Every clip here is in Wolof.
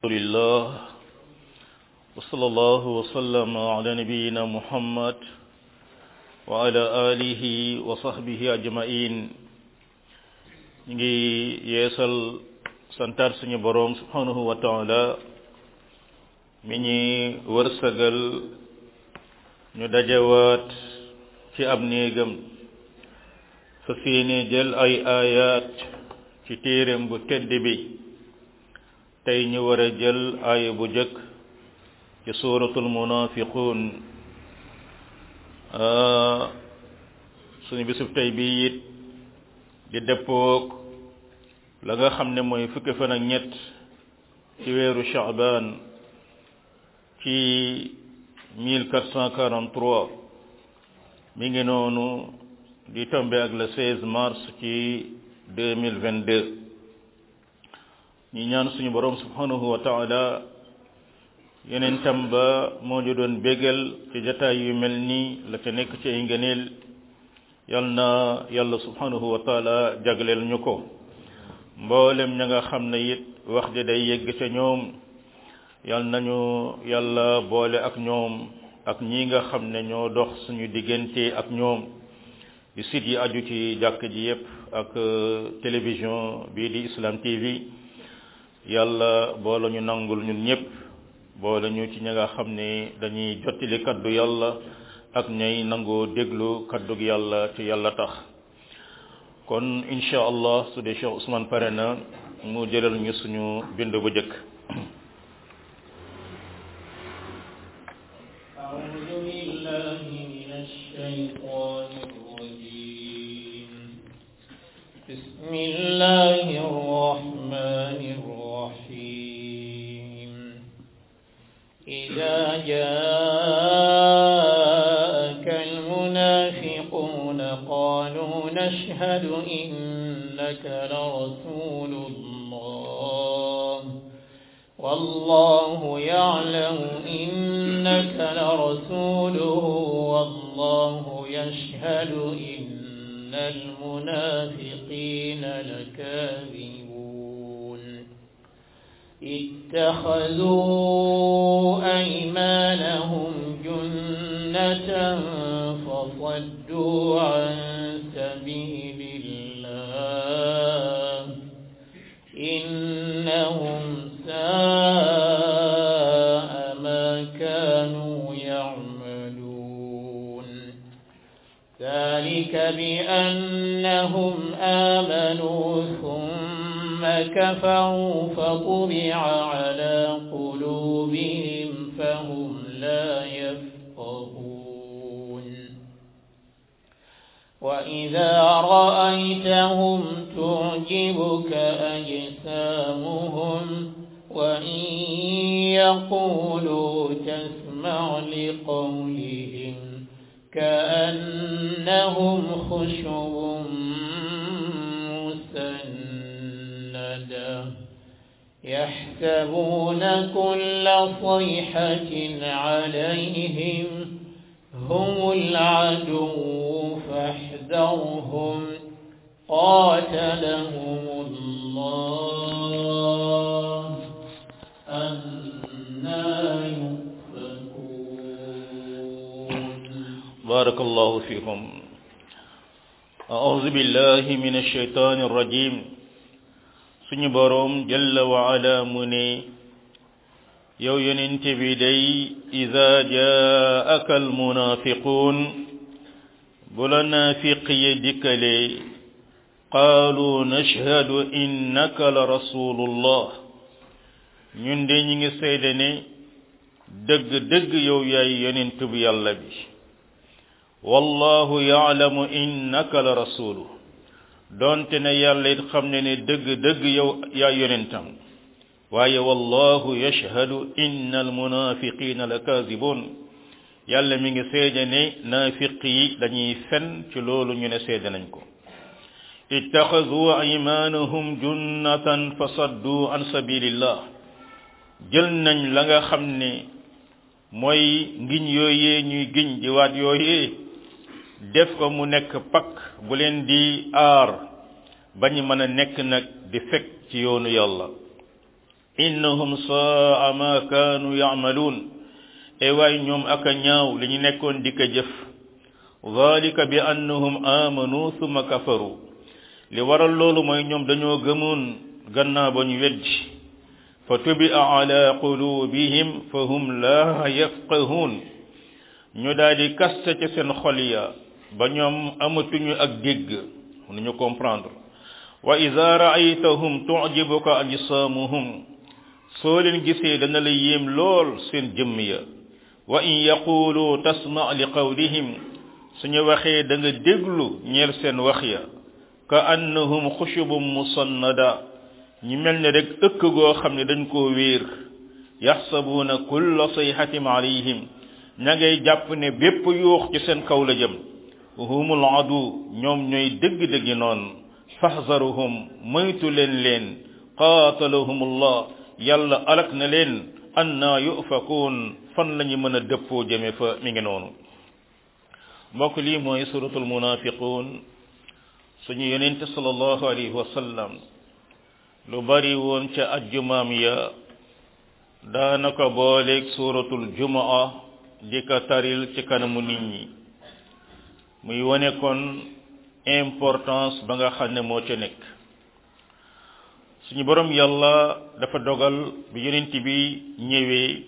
لله وصلى الله وسلم على نبينا محمد وعلى آله وصحبه أجمعين ngi yeesal santaat suñu boroom subhanahu wa taala mi ñi wërsëgal ñu dajawaat ci ab néegam fa seeni jël ay ayat ci téeréem bu tedd bi tey ñu war a jël aaya bu jëkk ci suuratul munafiqun suñu bisub tey bi it di dëppoog la nga xam ne mooy fukki fan ak ñett ci weeru Shaaban ci 1443 mi ngi noonu di tombe ak le 16 mars ci 2022 ñi ñaan suñu borom subhanahu wa taala yeneen tam ba moo ñu doon bégal ci jataay yu mel nii la ca nekk ci ay ngëneel yal na yàlla subhanahu wa taala jagleel ñu ko mboolem ña nga xam ne it wax di day yegg ca ñoom yal nañu yàlla boole ak ñoom ak ñi nga xam ne ñoo dox suñu diggante ak ñoom di site yi aju ci jàkk ji yépp ak télévision bii di Islam TV yàlla boole ñu nangul ñun ñëpp boole ñu ci ña nga xam ne dañuy jottali kaddu yàlla ak ñay nangoo déglu kaddu yàlla ci yàlla tax kon insha allah su dee Cheikh Ousmane pare na mu jëlal ñu suñu bind bu jëkk بسم الله الرحمن الرحيم إذا جاءك المنافقون قالوا نشهد إنك لرسول الله والله يعلم إنك لرسوله والله يشهد إن المنافقين لكاذبون اتخذوا أيمانهم جنة فصدوا عن سبيل الله إنهم ساء ما كانوا يعملون ذلك بأنهم آمنوا ثم كفروا فطبع على قلوبهم فهم لا يفقهون وإذا رأيتهم تعجبك أجسامهم وإن يقولوا تسمع لقولهم كأنهم خشب مسندة يحسبون كل صيحة عليهم هم العدو فاحذرهم قاتلهم الله أنا بارك الله فيكم أعوذ بالله من الشيطان الرجيم suñu boroom jalla wa ala mu ne yow yonent bi day ida jaaka almunafiquun bu la naafiq yi dikkalee qaalu nashhadu innaka la rasulullah ñun de ñi ngi seede ne dëgg dëgg yow yaay yonent bu yàlla bi wallahu yaalamu innaka la rasulu doonte ne yàlla it xam ne ne dëgg dëgg yow yaa yonentam waaye wallahu yashhadu inna almunafiqina la kaazibun yàlla mi ngi seede ne naafiq yi dañuy fen ci loolu ñu ne seede nañ ko ittaxadu aymanahum junnatan fa saddu an sabilillah jël nañ la nga xam ne mooy ngiñ yooyee ñuy giñ di waat yooyee def ko mu nekk pakk bu leen di aar bañu mën a nekk nag di fekk ci yoonu yàlla innahum saa ma kaanu yamaluun e waay ñoom aka ñaaw li ñu nekkoon di ko jëf dalika bi annahum amanu thumma kafaru li waral loolu mooy ñoom dañoo gëmoon gannaaw ba ñu weddi fa tubia ala qulubihim fa hum la yafqahuun ñu daal di kaste ca seen xol ya ba ñoom amatuñu ak dégg mënuñu comprendre wa ida raaytahum tujibuka ajsaamuhum soo leen gisee dana la yéem lool seen jëmm ya wa in yaqulu tasma li qawlihim suñu waxee da nga déglu ñeel seen wax ya ka annahum xushubum musannada ñi mel ne rek ëkk goo xam ne dañ koo wéer yaxsabuuna kulla sayhatin alayhim ña ngay jàpp ne bépp yuux ci seen kaw la jëm humul adu ñoom ñooy dëgg-dëggi noonu fahzaruhum moytu leen leen qaatalahum allah yàlla alak na leen anna yufakuun fan lañu mën a dëppoo jëme fa mi ngi noonu mbokk lii mooy suratul munafiqun suñu yonente sallallahu alayhi wa sallam lu bari woon ca ajjumaam ya daanaka booleeg suratul jumaa di ko taril ci kanamu nit ñi muy wane kon importance ba nga xam ne moo ca nekk suñu borom yàlla dafa dogal bi yonent bi ñëwee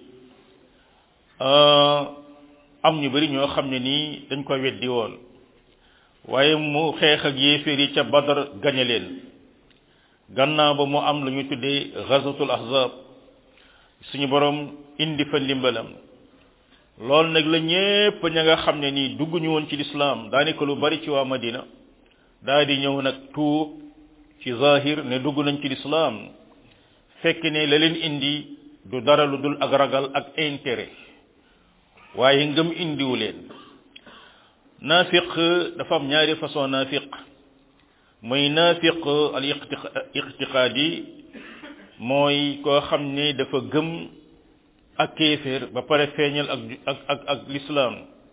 am ñu bari ñoo xam ne nii dañ ko weddi woon waaye mu xeex ak yéeféer yi ca badar gañe leen gannaaw ba mu am lu ñu tuddee ghazatul ahzab suñu borom indi fa ndimbalam loolu nag la ñépp ña nga xam ne nii dugguñu woon ci lislaam daanaka lu bari ci waa madina daa di ñëw nag tuub ci zahir ne dugg nañ ci lislaam fekk ne la leen indi du dara lu dul ak ragal ak intérêt waaye ngëm indiwu leen naafiq dafa am ñaari façon naafiq mooy naafiq al iqtiqaadi mooy koo xam ne dafa gëm ak kéeféer ba pare feeñal ak ak ak ak lislaam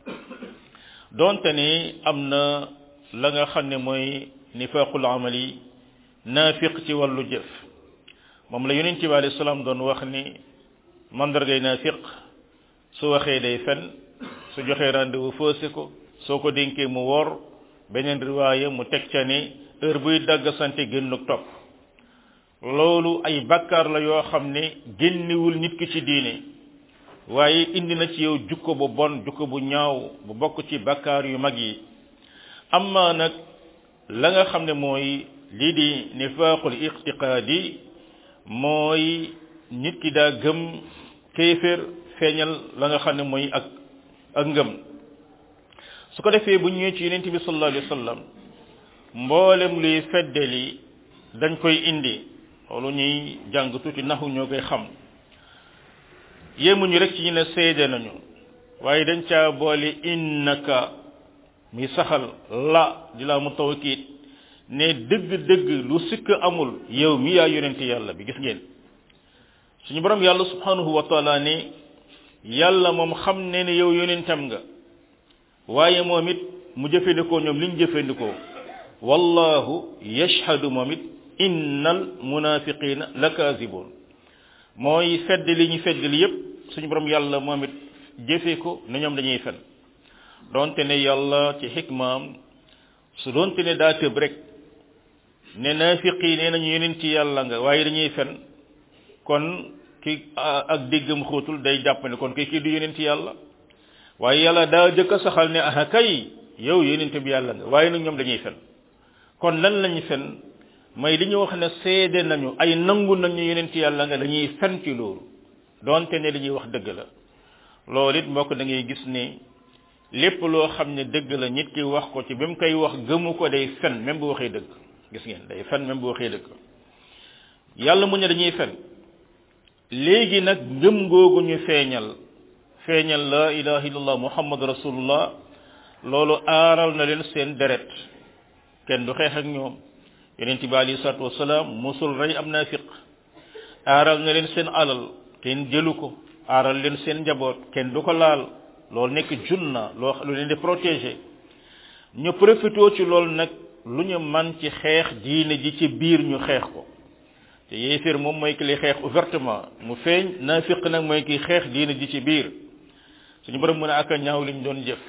donte ne am na la nga xam ne mooy nifaqul amali naafiq ci wàllu jëf moom la yonent bi alayhi salaam doon wax ni mandargay naafiq su waxee day fen su joxee rendez-vous faussé ko soo ko dénkee mu wor beneen riwaaya mu teg ca ne heure buy dagg sante génnuk topp loolu ay bakkaar la yoo xam ne génniwul nit ki ci diine waaye indi na ci yow jukko bu bon jukko bu ñaaw bu bokk ci bakkaar yu mag yi amma nag la nga xam ne mooy lii di nifaaqul iqtiqaadi mooy nit ki daa gëm kéeféer feeñal la nga xam ne mooy ak ak ngëm su ko defee bu ñëwee ci yonent bi sallallahu alayhi wa sallam mboolem luy feddali dañ koy indi loolu ñuy jàng tuuti naxu ñoo koy xam yéemuñu rek ci ñu ne seede nañu waaye dañ caa boole innaka mi saxal la di la mu tawkiit ne dëgg-dëgg lu sikk amul yow mi yaa yonente yàlla bi gis ngeen suñu borom yàlla subhanahu wa taala ne yàlla moom xam ne ne yow yonentam nga waaye moom it mu jëfandikoo ñoom liñ jëfandikoo wallahu yashhadu moom it innal munafiqina lakaazibun mooy fedd li ñu fedd li yépp suñu borom yàlla moom it jëfe ko ne ñoom dañuy fen donte ne yàlla ci xikmaam su donte ne daa tëb rek ne naafiqi nee nañu yeneen ci yàlla nga waaye dañuy fen kon ki ak déggam xóotul day jàpp ne kon kii kii du yeneen ci yàlla waaye yàlla daa jëkk a saxal ne ah kay yow yeneen bi yàlla nga waaye nag ñoom dañuy fen kon lan lañu fen mooy li ñu wax ne seede nañu ay nangu nañu yeneen ci yàlla nga dañuy fen ci loolu donte ne li ñuy wax dëgg la loolu it mbokk da ngay gis ne lépp loo xam ne dëgg la nit ki wax ko ci bi mu koy wax gëmu ko day fen même bu waxee dëgg gis ngeen day fen même bu waxee dëgg yàlla mu ne dañuy fen léegi nag ngëm googu ñu feeñal feeñal la ilaha illallah muhammad rasulullah loolu aaral na leen seen deret kenn du xeex ak ñoom yonent bi alayhi salatu wasalaam musul rey am naafiq aaral na leen seen alal kenn jëlu ko aaral leen seen njaboot kenn du ko laal loolu nekk junna loo lu leen di protéger ñu profité ci loolu nag lu ñu man ci xeex diine ji ci biir ñu xeex ko te yéeféer moom mooy ki li xeex ouvertement mu feeñ naafiq nag mooy ki xeex diina ji ci biir suñu borom mën a ak a ñaaw liñ doon jëf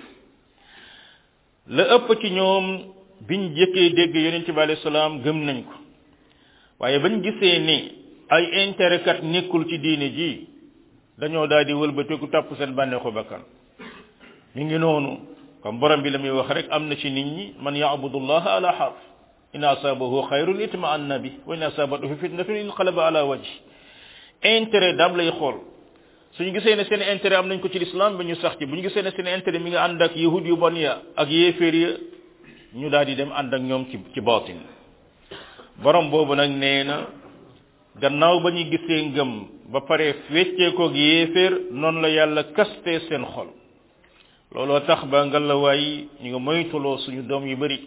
la ëpp ci ñoom biñ jëkkee dégg yonent bi alayhi salaam gëm nañ ko waaye bañ gisee ni ay intérêt kat nekkul ci diine ji dañoo daal di wëlbatiku topp seen bànneexu bakkan mi ngi noonu comme borom bi la muy wax rek am na ci nit ñi man yaabudullaha ala xarf in asabahu xayrun itma anna bi wa in asabatuhu fitnatun inqalaba ala wajhi intérêt dam lay xool suñu gisee ne seen intérêt am nañ ko ci l'islam ba ñu sax ci bu ñu gisee ne seen intérêt mi nga ànd ak yahud yu bon ya ak yéeféer ya ñu daal di dem ànd ak ñoom ci ci baatin borom boobu nag nee na gannaaw ba ñu gisee ngëm ba pare wecceekoog yéeféer noonu la yàlla kaste seen xol looloo tax ba ngalawaay ñu nga moytuloo suñu doom yu bari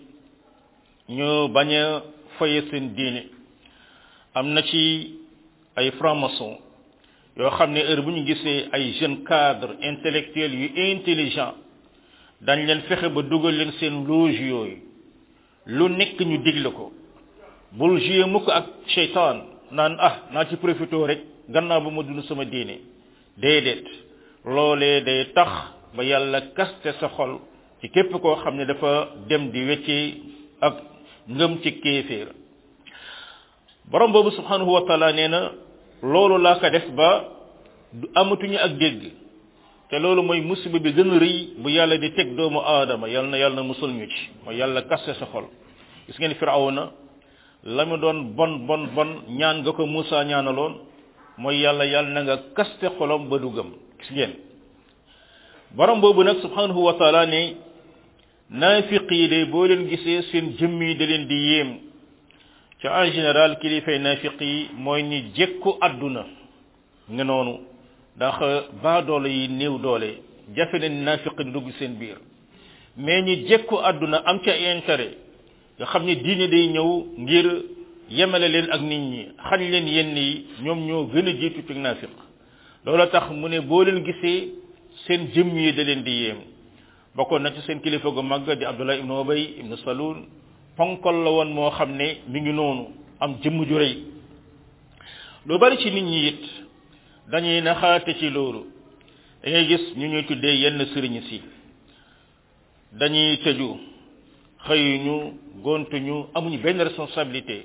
ñu bañ a foye seen diine am na ci ay franc-maçon yoo xam ne heure bu ñu gisee ay jeunes cadres intellectuels yu intelligent dañ leen fexe ba dugal leen seen loge yooyu lu nekk ñu digle ko bul jouer mukk ak seytaan naan ah naa ci profité rek gannaaw ba ma dund sama diine déedéet loolee day tax ba yàlla kaste sa xol ci képp koo xam ne dafa dem di weccee ak ngëm ci kéeféer borom boobu subhanahu wa taala nee na loolu laa ko def ba du amatuñu ak dégg te loolu mooy musiba bi gën a rëy bu yàlla di teg doomu aadama yal na yàlla na musul ñu ci mooy yàlla kaste sa xol gis ngeen firawna la mu doon bon bon bon ñaan nga ko Musa ñaanaloon mooy yàlla yàlla na nga kaste xolam ba du gëm gis ngeen borom boobu nag subhanahu wa taala ne naafiq yi de boo leen gisee seen jëmm yi da leen di yéem ci en général kilifay naafiq yi mooy ni jekku àdduna nga noonu ndax baa doole yi néew doole jafe na naafiq di dugg seen biir mais ñi jekku àdduna am ca intérêt nga xam ne diine day ñëw ngir yemale leen ak nit ñi xañ leen yenn yi ñoom ñoo gën a jiitu ci naafiq loola tax mu ne boo leen gisee seen jëmm yi da leen di yéem bokkoon na ci seen kilifa gu màgg di Abdullah ibnu Ubay ibnu Salul ponkol la woon moo xam ne mi ngi noonu am jëmm ju rëy lu bari ci nit ñi it dañuy naxaate ci loolu da ngay gis ñu ñuy tuddee yenn sëriñ si dañuy tëju xëyuñu gontuñu amuñu benn responsabilité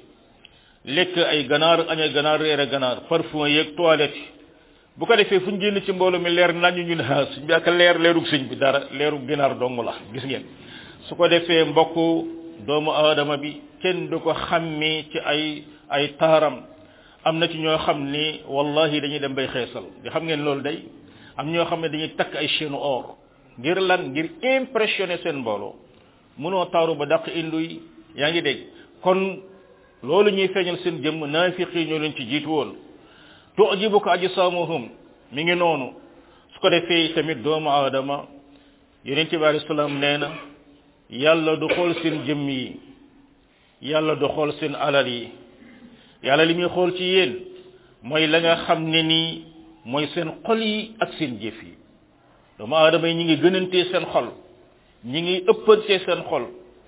lekk ay ganaar aña ganaar reere ganaar parfum yeeg toilette bu ko defee fu ñu génn ci mbooloo mi leer nañu ñu ne ah suñ bi ak leer leerug sëñ bi dara leerug ginaar dong la gis ngeen su ko defee mbokk doomu aadama bi kenn du ko xàmmee ci ay ay taaram am na ci ñoo xam ni wallahi dañuy dem bay xeesal di xam ngeen loolu day am ñoo xam ne dañuy takk ay chaîne or ngir lan ngir impressionner seen mbooloo mënoo taaru ba dàq induy yaa ngi dégg kon loolu ñuy feeñal seen jëmm naafiq yi ñoo leen ci jiitu woon tujibuka ajsaamuhum mi ngi noonu su ko defee tamit doomu aadama yonente bi alayhi salaam nee na yàlla du xool seen jëmm yi yàlla du xool seen alal yi yàlla li muy xool ci yéen mooy la nga xam ne nii mooy seen xol yi ak seen jëf yi doomu aadama yi ñi ngi gënantee seen xol ñi ngi ëppantee seen xol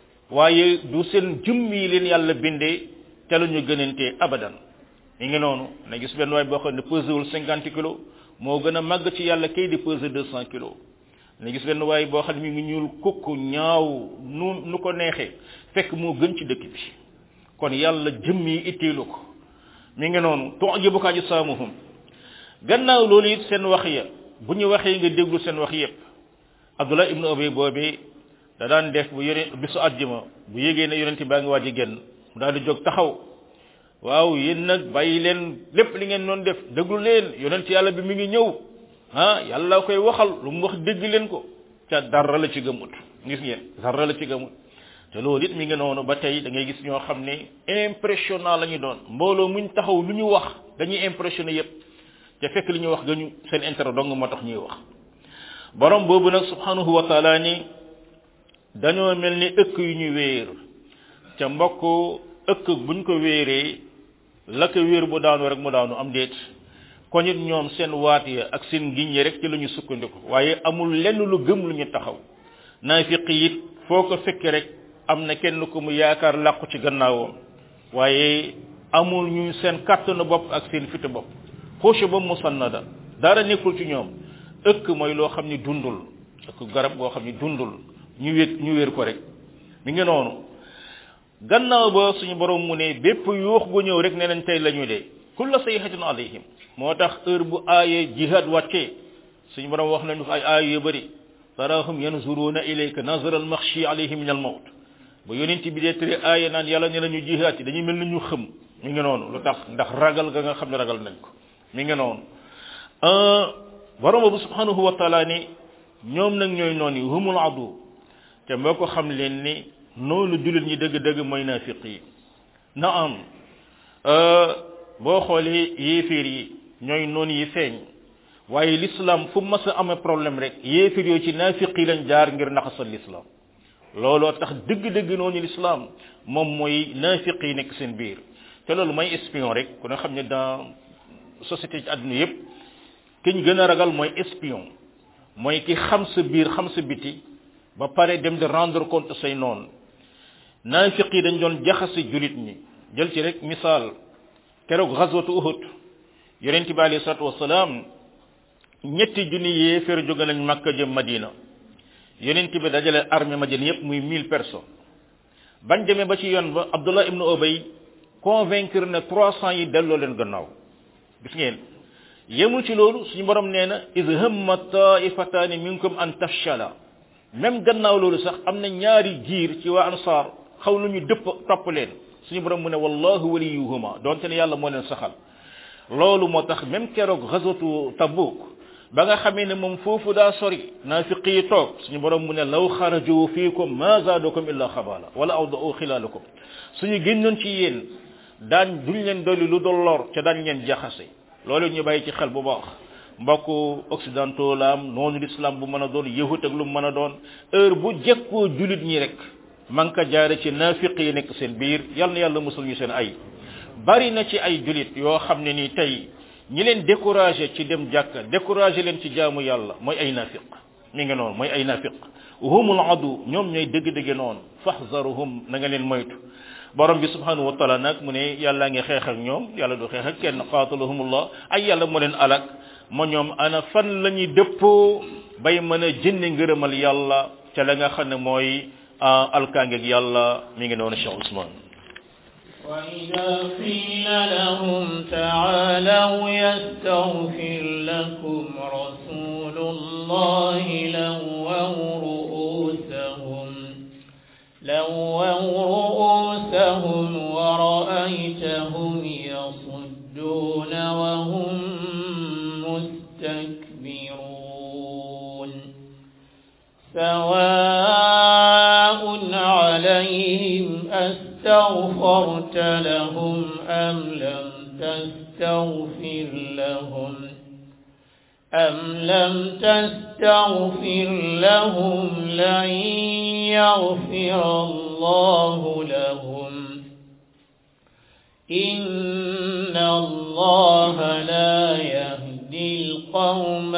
waaye du seen jëmm yi leen yàlla bindee te la ñu gënantee abadan mi ngi noonu na gis benn waay boo xam ne pesé wul cinquante kilos moo gën a màgg ci yàlla kay di pesé deux cent kilos na gis benn waay boo xam ne mi ngi ñuul kukk ñaaw nu nu ko neexee fekk moo gën ci dëkk bi kon yàlla jëmm yi itteelu ko mi ngi noonu tujibuka ajsaamuhum gannaaw loolu it seen wax ya bu ñu waxee nga déglu seen wax yépp abdullah ibnu ubay boobee da daan def bu yore bisu àjjuma bu yégee ne yonente baa ngi waaj a génn mu daal di jóg taxaw waaw yéen nag bàyyi leen lépp li ngeen doon def déglu leen yonent yàlla bi mi ngi ñëw ah yàlla koy waxal lu mu wax dégg leen ko ca dara la ci gëmut gis ngeen dara la ci gëmut te loolu it mi ngi noonu ba tey da ngay gis ñoo xam ne impressionnant la ñu doon mbooloo muñ taxaw lu ñu wax dañuy impressionné yépp te fekk li ñuy wax gañu seen intérêt dong moo tax ñuy wax borom boobu nag subhanahu wa taala ni dañoo mel ni ëkk yu ñu wéer ca mbokk ëkk buñ ko wéeree la ko wéer bu daanu rek mu daanu am déet kon it ñoom seen waat ya ak seen ngiñ yi rek ci la ñu sukkandiku waaye amul lenn lu gëm lu ñu taxaw naafiq it foo ko fekke rek am na kenn ku mu yaakaar làqu ci gannaawam waaye amul ñu seen kàttanu bopp ak seen fitu bopp xushu ba musannada dara nekkul ci ñoom ëkk mooy loo xam ni dundul ëkk garab goo xam ni dundul ñu wéet ñu wéer ko rek mi ngi noonu gannaaw ba suñu borom mu ne bépp yuux gu ñëw rek ne nañ tey la ñu dee kulla sayhatin alayhim moo tax heure bu aaye jihad wàccee suñu borom wax nañu ay aaya yu bëri tarahum yanzuruna ilayka nazara al makhshi alayhim min al mawt bu yonent bi dee tëri aaya naan yàlla ne nañu jihaat yi dañuy mel ni ñu xëm mi ngi noonu lu tax ndax ragal ga nga xam ne ragal nañ ko mi ngi noonu borom bu subhanahu wa taala ni ñoom nag ñooy noon yi humul adu te moo ko xam leen ni noonu jullit ñi dëgg-dëgg mooy naafiq yi na am boo xoolee yéeféer yi ñooy noonu yi feeñ waaye l'islam fu mas a amee problème rek yéeféer yooyu ci naafiq yi lañ jaar ngir naxasal l'islam looloo tax dëgg-dëgg noonu l'islam moom mooy naafiq yi nekk seen biir te loolu mooy espion rek ku ne xam ne dans société ci àdduna yépp ki ñu gën a ragal mooy espion mooy ki xam sa biir xam sa biti ba pare dem di rendre compte say noonu naafiq yi dañ doon jaxase julit ñi jël ci rek misaal keroog xaswatu uhud yonent bi alayhi salatu wasalaam ñetti junni yéeféer jóge nañ makka jëm madina yonent bi dajale armée madina yépp muy mille personnes bañ demee ba ci yoon ba abdullah ibnu obay convaincre na trois cents yi delloo leen gannaaw gis ngeen yemul ci loolu suñu borom nee na iz hamma taifataani minkum an tafshala même gannaaw loolu sax am na ñaari jiir ci waa ansaar xaw lu ñu dëpp topp leen suñu borom mu ne wallahu waliyuhuma donte ne yàlla moo leen saxal loolu moo tax même keroog xasatu tabuk ba nga xamee ne moom foofu daa sori naafiq yi toog suñu borom mu ne law xaraju fiikum ma zaadukum illa xabala wala awdau xilaalakum suñu génnoon ci yéen daan duñ leen dolli lu dol lor ca daañ leen jaxase loolu ñu bàyyi ci xel bu baax mbokku occidentaux la am noonu l'islam bu mën a doon yahut ak lu mu mën a doon heure bu jekkoo julit ñi rek man ka jaare ci naafiq yi nekk seen biir yal na yàlla musul ñu seen ay bari na ci ay julit yoo xam ne ni tey ñi leen découragé ci dem jàkka découragé leen ci jaamu yàlla mooy ay naafiq mi ngi noonu mooy ay naafiq humul adu ñoom ñooy dëgg-dëgg noonu fahzaruhum na nga leen moytu borom bi subhanahu wa taala nag mu ne yàlla ngi xeex ak ñoom yàlla du xeex ak kenn qatalahumullah ay yàlla moo leen alak ma ñoom ana fan la ñuy dëppoo bay mën a jënne ngërëmal yàlla ca la nga xam ne mooy alkaangeeg yàlla mi ngi noonu Cheikh Ousmane وإذا قيل لهم تعالوا يستغفر لكم رسول الله لووا رؤوسهم لووا رؤوسهم ورأيتهم يصدون وهم مستكبرون سواء عليهم أستغفرت لهم أم لم تستغفر لهم أم لم تستغفر لهم لن يغفر الله لهم إن الله لا يهدي القوم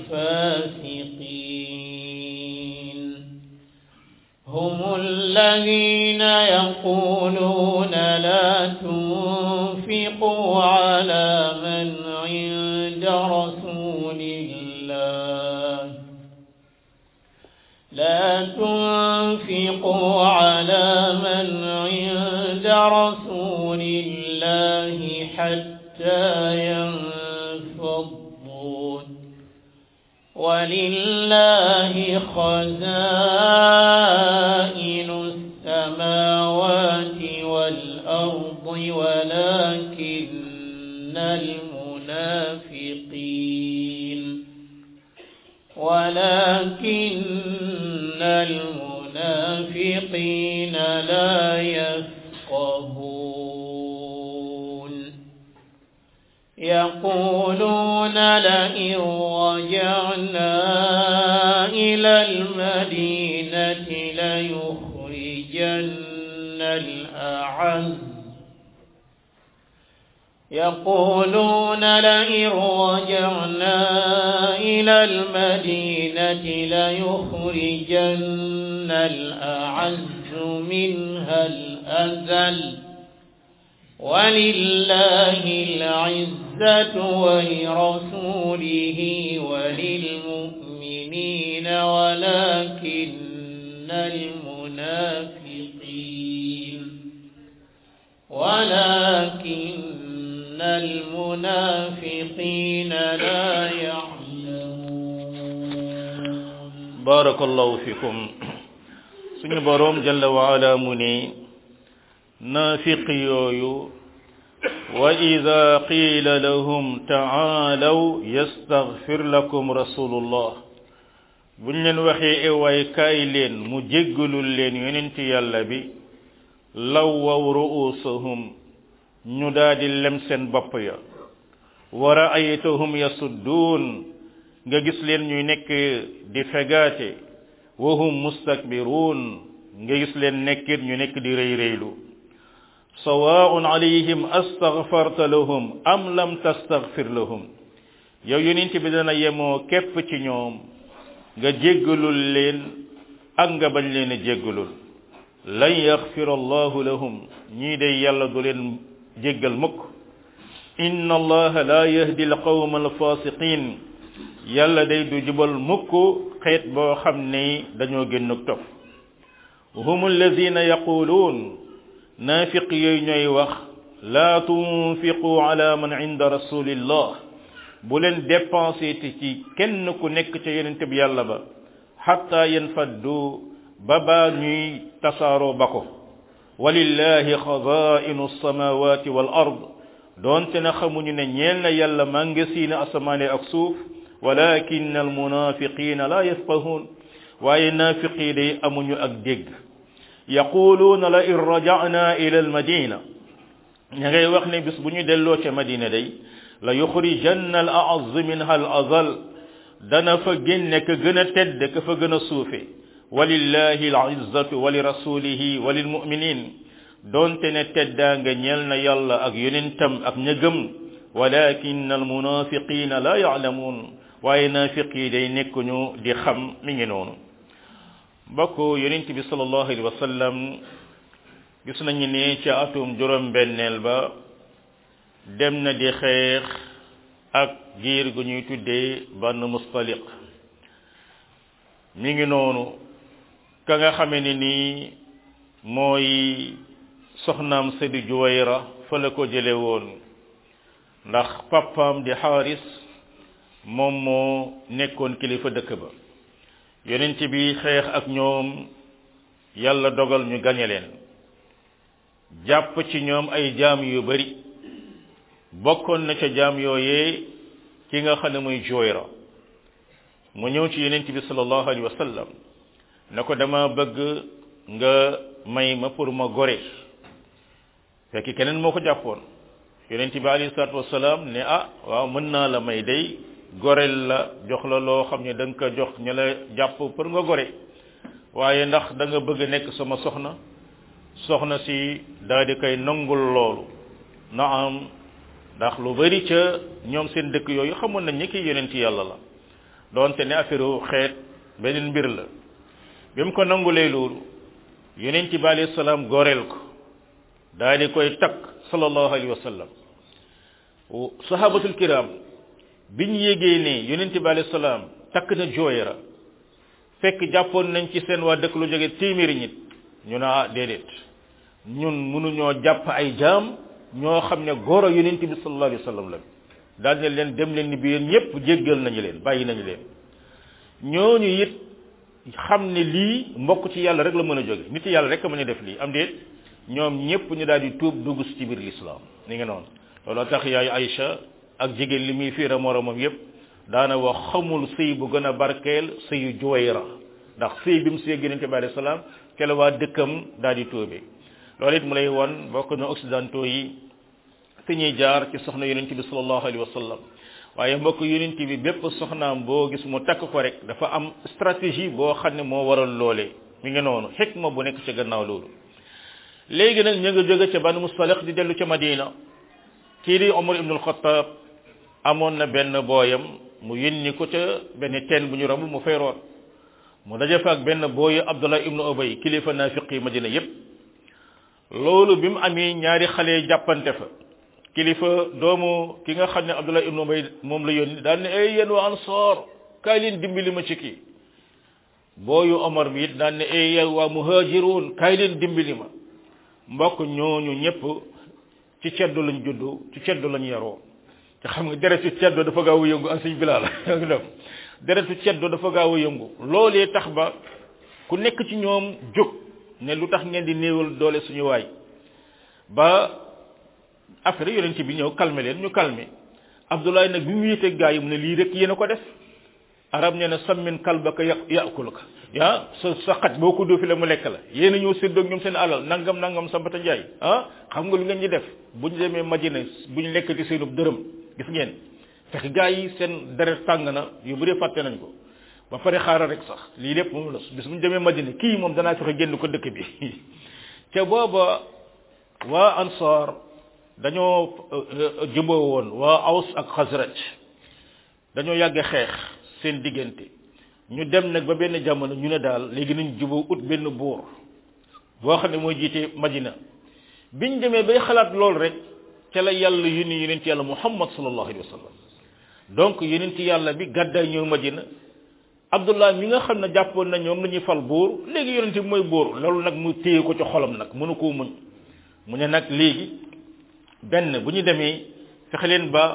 الفاسقين هم الذين يقولون لا تنفقوا على من عند رسول الله لا تنفقوا على من عند رسول الله حتى ينفضوا ولله خزائن السماوات والأرض ولكن المنافقين ولكن المنافقين لا يفقهون يقولون لئن رجعنا إلى المدينة ليخرجن الأعز يقولون لئن رجعنا إلى المدينة ليخرجن الأعز منها الأذل ولله العزة ولرسوله وللمؤمنين ولكن المنافقين ولكن المنافقين لا يعلمون بارك الله فيكم suñu boroom jalla wa ala mu ne naafiq yooyu wa ida qiila lahum taalaw yastaghfir lakum rasulullah buñ leen waxee ewaay kaay leen mu jéggalul leen yonent yàlla bi lawwaw ru'usahum ñu daldi lem seen bopp ya wa ra'aytahum yasudduun nga gis leen ñuy nekk di fegaate wa hum mustakbiruun nga gis leen nekkit ñu nekk di rëy rëylu sawaa'un alayhim astaghfarta lahum am lam tastaghfir lahum yow yonent bi dana yemoo képp ci ñoom nga jéggalul leen ak nga bañ leen a jéggalul lan yaxfira allahu lahum ñii day yàlla du leen jéggal mukk inna allaha la yahdi alqawma alfasiqin yàlla day du jubal mukk xeet boo xam ne dañoo génn topp hum alladina yaquluun naafiq yooyu ñooy wax laa tunfiqu ala man inda rasulillah bu leen dépensé te ci kenn ku nekk ca yonente bi yàlla ba xatta yanfaddu ba baa ñuy tasaaroo ba ko walillahi xazainu alsamawati wal ard doonte na xamuñu ne ñeel na yàlla màngasiina asamaane ak suuf walakin almunafiqina la yafqahun waaye naafiqi day amuñu ak dégg yaquluuna la in raja'na ila almadina ña ngay wax ne bis bu ñu delloo ca madina day la yuxrijanna al a'azz minha al azal dana fa génne ka gën a tedd ka fa gën a suufe walillahi al izzatu wa li rasulihi wa lil mu'minin doonte ne teddaa nga ñeel na yàlla ak yonentam ak ña gëm walakin al munafiqina la ya'lamun waaye naafiq yi day nekkuñu di xam mi ngi noonu mbokk yonent bi sallallahu alayhi wa sallam gis nañu ne ca atum juróom benneel ba dem na di xeex ak giir gu ñuy tuddee bann mustaliq mi ngi noonu ka nga xame ne nii mooy soxnaam Seydi Juwayra fa la ko jële woon ndax papaam di xaaris moom moo nekkoon kilifa dëkk ba yonent bi xeex ak ñoom yàlla dogal ñu gañe leen jàpp ci ñoom ay jaam yu bari bokkoon na ca jaam yooyee ki nga xam ne muy Juwayra mu ñëw ci yonent bi sallallahu alayhi wa sallam ne ko dama bëgg nga may ma pour ma gore fekk keneen moo ko jàppoon yonent bi alayhi salaatu wasalaam ne ah waaw mën naa la may day goreel la jox la loo xam ne da nga ko jox ñu la jàpp pour nga gore waaye ndax da nga bëgg nekk sama soxna soxna si daal di koy nangul loolu na am ndax lu bari ca ñoom seen dëkk yooyu xamoon nañ ni ki yonent yàlla la doonte ne affaire xeet beneen mbir la bi mu ko nangulee loolu yonent bi alayhi salaam goreel ko daal di koy takk sallallahu alayhi wa sallam sahabatul kiram bi ñu yégee ne yonent bi alayhi salaam takk na Juwayra fekk jàppoon nañ ci seen waa dëkk lu jóge téeméeri nit ñu ne ah déedéet ñun mënuñoo jàpp ay jaam ñoo xam ne góor a yonent bi sallallahu alayhi wa sallam la daal ne leen dem leen ni bi yéen ñëpp jéggal nañu leen bàyyi nañu leen ñooñu it xam ne lii mbokk ci yàlla rek la mën a jóge nit yàlla rek a mën a def lii am déet ñoom ñëpp ñu daal di tuub dugg ci biir l'islam ni nga noonu looloo tax yaay Aïcha ak jigéen li muy fiira moromam yépp daana wax xamul sëy bu gën a barkeel sëyu Juwayra ndax sëy bi mu sëy yonent bi alayhi salaam ke la waa dëkkam daal di tuube loolu it mu lay won bokk na occidentaux yi fi ñuy jaar ci soxna yonent bi sallallahu alayhi wa sallam waaye mbokk yonent bi bépp soxnaam boo gis mu takk ko rek dafa am stratégie boo xam ne moo waral loolee mi ngi noonu xikma bu nekk ca gannaaw loolu léegi nag ñu nga jóge ca Banu Mustaliq di dellu ca Madina kii di Omar ibn al-Khattab amoon na benn booyam mu yónni ko ca benn teen bu ñu romb mu fay root mu daje fa ak benn booyu Abdullah ibn Ubay kilifa naafiqi Madina yépp loolu bi mu amee ñaari xale jàppante fa kilifa doomu ki nga xam ne Abdullah ibnu Ubay moom la yónni daal ne ay yéen waa Ansaar kaay leen dimbali ma ci kii booyu Omar bi it daal ne ay yéen waa muhaajiruun kaay leen dimbali ma mbokk ñooñu ñëpp ci ceddo lañ juddu ci ceddo lañ yaroo te xam nga deretu ceddo dafa gaaw a yëngu an suñ bilaal def deretu ceddo dafa gaaw a yëngu loolee tax ba ku nekk ci ñoom jóg ne lu tax ngeen di néewal doole suñu waay ba affaire yonent bi ñëw calmer leen ñu calmer Abdoulaye nag bi mu yéete gaa yi mu ne lii rek yéen a ko def arab nee na sammin kalbaka ya yakuluka ah sa sa xaj boo ko dóofi la mu lekk la yéen a ñëw séddoog ñoom seen alal nangam nangam sambata njaay ah xam nga lu ngeen ñi def bu ñu demee Madina bu ñu lekkati seenub dërëm gis ngeen fekk gaa yi seen deret tàng na yu bëri fàtte nañ ko ba pare xaaral rek sax lii lépp moom la bis bu ñu demee Madina kii moom danaa fexe génn ko dëkk bi te booba waa Ansar dañoo juboo woon waa Aws ak Xasraj dañoo yàgg xeex seen diggante ñu dem nag ba benn jamono ñu ne daal léegi nañ juboo ut benn buur boo xam ne mooy jiite Madina biñ demee bay xalaat lool rek ca la yàlla yónni yonent yàlla Muhammad sallallahu alayhi wa sallam donc yonent yàlla bi gàddaay ñëw Madina Abdullah mi nga xam ne jàppoon na ñoom la ñuy fal buur léegi yonent bi mooy buur loolu nag mu téye ko ci xolam nag mënu koo muñ mu ne nag léegi benn bu ñu demee fexe leen ba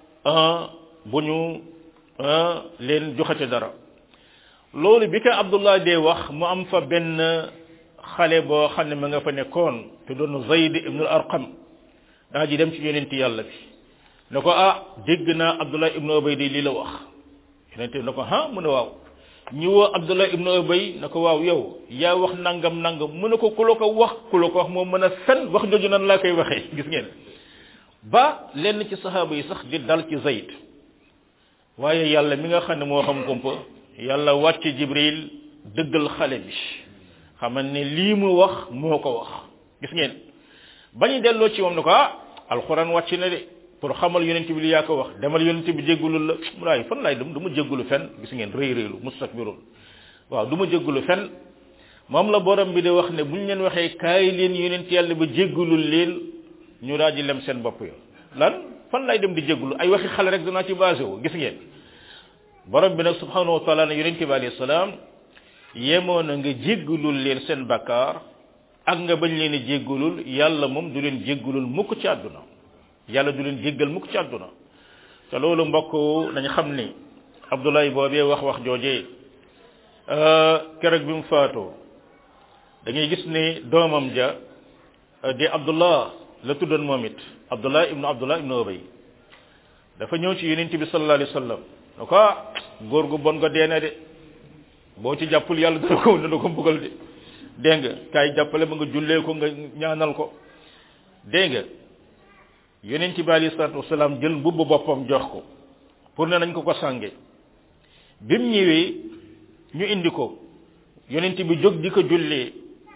bu ñu leen joxate dara loolu bi ko Abdullah dee wax mu am fa benn xale boo xam ne ma nga fa nekkoon te doon Zayd ibn al-Arqam daa ji dem ci yonent yàlla bi ne ko ah dégg naa Abdullah ibn Ubay di lii la wax yonent bi ne ko ah mu ne waaw ñu woo Abdullah ibn Ubay ne ko waaw yow yaa wax nangam nangam mu ne ko ku la ko wax ku la ko wax moom mën a fen wax jooju nan laa koy waxee gis ngeen ba lenn ci saxaaba yi sax di dal ci Zayd waaye yàlla mi nga xam ne moo xam kumpa yàlla wàcc Jibril dëggal xale bi xamal ne lii mu wax moo ko wax gis ngeen bañu delloo ci moom ne ko ah alxuraan wàcc na de pour xamal yonent bi li yaa ko wax demal yonent bi jéggulul la mu laay fan laay dem du ma jéggulu fen gis ngeen rëy rëylu mustakbirun waaw du ma jéggulu fen moom la borom bi de wax ne buñ leen waxee kaay leen yonent yàlla ba jéggulul leen ñu daal di lem seen bopp yo lan fan laay dem di jéggulu ay waxi xale rek danaa ci basé wu gis ngeen borom bi nag subhanahu wa taala ne yonent bi alayhi salaam yemoo na nga jéggulul leen seen bakkaar ak nga bañ leen a jéggulul yàlla moom du leen jéggulul mukk ci àdduna yàlla du leen jéggal mukk ci àdduna te loolu mbokk nañ xam ni abdoulaye boobee wax wax joojee keroog bi mu faatoo da ngay gis ne doomam ja di abdullah la tuddoon moom it abdullah ibnu abdullah ibnu ubay dafa ñëw ci yonent bi sallallahu alayhi wa sallam ne ko góor gu bon nga deena de boo ci jàppul yàlla dana ko dana ko mbugal de dégg nga kaay jàppale ba nga jullee ko nga ñaanal ko dégg nga yonent bi alayhi salaatu wasalaam jël mbubb boppam jox ko pour ne nañ ko ko sànge bi mu ñëwee ñu indi ko yonent bi jóg di ko jullee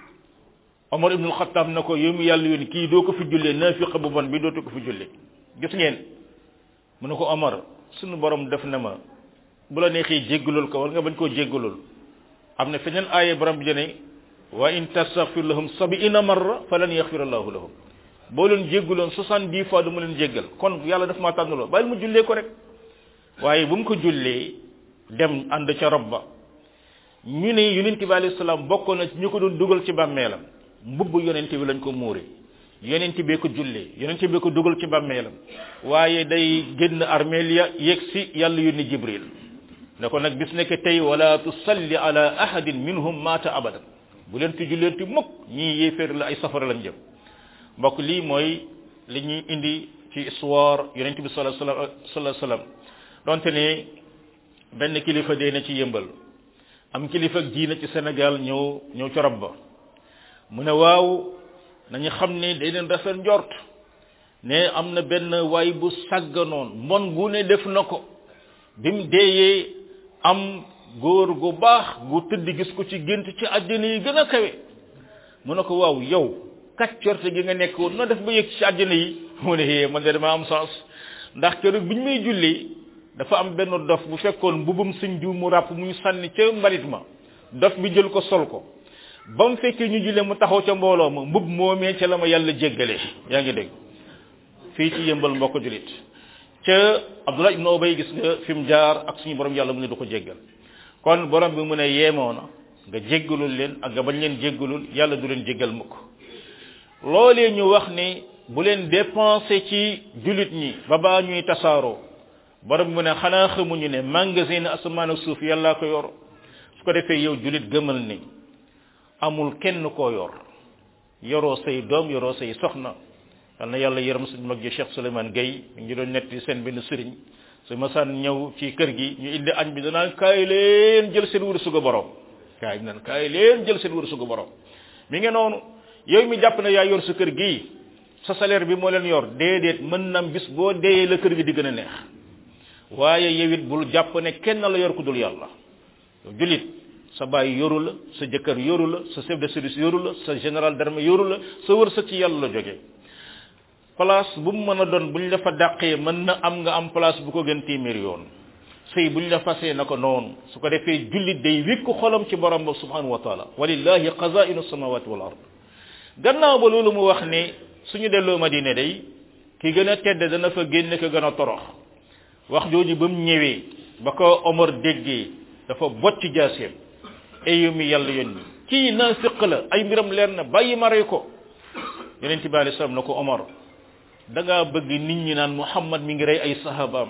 Omar ibnul Xattaab na ko yow mi yàlla yónni kii doo ko fi jullee naafiq bu bon bi dootu ko fi jullee gis ngeen mu ne ko Omar sunu borom def na ma bu la neexee jéggalul ko wala nga bañ koo jéggalul am na feneen aaya borom bi jëne wa in tastaghfir lahum sab'ina marra falan yaghfir allahu lahum boo leen jégguloon soixante-dix fois du ma leen jéggal kon yàlla daf maa tànnaloo bàyyil mu jullee ko rek waaye bu mu ko jullee dem ànd ca rob ba ñu ne yonent bi alayhi salaam bokkoon na ci ñu ko doon dugal ci bàmmeelam mbubb yonent bi lañ ko muure yonent bee ko jullee yonent bee ko dugal ci bàmmeelam waaye day génn armeel ya yegg si yàlla yónni jibril ne ko nag bis nekk tey wala tusalli ala ahadin minhum maata abadan bu leen ti julleen ti mukk ñii yéeféer la ay safara lañ jëm mbokk lii mooy li ñuy indi ci histoire yonent bi sallallahu alayhi wasallam donte ne benn kilifa dee na ci yëmbal am kilifa ak diina ci Sénégal ñëw ñëw ci rob ba mu ne waaw nañu xam ne day leen rafet njort ne am na benn waay bu sàgganoon mbon gu ne def na ko bi mu deeyee am góor gu baax gu tëdd gis ko ci gént ci àddina yi gën a kawe mu ne ko waaw yow kàccorte gi nga nekk woon noo def ba yëg ci àddina yi mu ne hee man de dama am sens ndax keroog bi ñu may jullee dafa am benn dof bu fekkoon mbubum sëñ diw mu ràpp mu ñu sànni ca mbalit ma dof bi jël ko sol ko ba mu fekkee ñu jullee mu taxaw ca mbooloo ma mbub moomee ca la ma yàlla jéggale yaa ngi dégg fii ci yëmbal mbokk julit ca abdullah ibn ubay gis nga fi mu jaar ak suñu borom yàlla mu ne du ko jéggal kon borom bi mu ne yeemoo na nga jéggalul leen ak nga bañ leen jéggalul yàlla du leen jéggal mukk loolee ñu wax ni bu leen dépensé ci julit ñi ba baa ñuy tasaaroo borom bi mu ne xanaa xamuñu ne magasin asamaan ak suuf yàllaa ko yor su ko defee yow julit gëmal ni amul kenn koo yor yoroo say doom yoroo say soxna yal na yàlla yërëm suñu mag ji Cheikh Souleymane Gueye mi ngi doon netti seen benn sëriñ su masaan ñëw ci kër gi ñu indi añ bi danaan kaay leen jël seen wërsëgu borom kaay bi naan kaay leen jël seen wërsëgu borom mi ngi noonu yow mi jàpp ne yaa yor sa kër gii sa salaire bi moo leen yor déedéet mën nam bis boo deeyee la kër gi di gën a neex waaye yow it bul jàpp ne kenn la yor ku dul yàlla yow julit sa baay yoru la sa jëkkër yoru la sa chef de service yoru la sa général d'armée yoru la sa wërsëg ci yàlla la jógee place bu mu mën a doon buñ la fa dàqee mën na am nga am place bu ko gën téeméer yoon sëy buñ la fasee na ko noonu su ko defee jullit day wékku xolam ci borom ba subhanahu wa taala walillahi qazainu samawati wal ard gannaaw ba loolu mu wax ne suñu delloo madina day ki gën a tedd dana fa génne ko gën a torox wax jooju ba mu ñëwee ba ko omar déggee dafa bocc jaaseem ayu mi yàlla yónni kii naafiq la ay mbiram leer na bàyyi ma rey ko yonent bi alei salaam na ko omar da ngaa bëgg nit ñi naan muhammad mi ngi rey ay sahabaam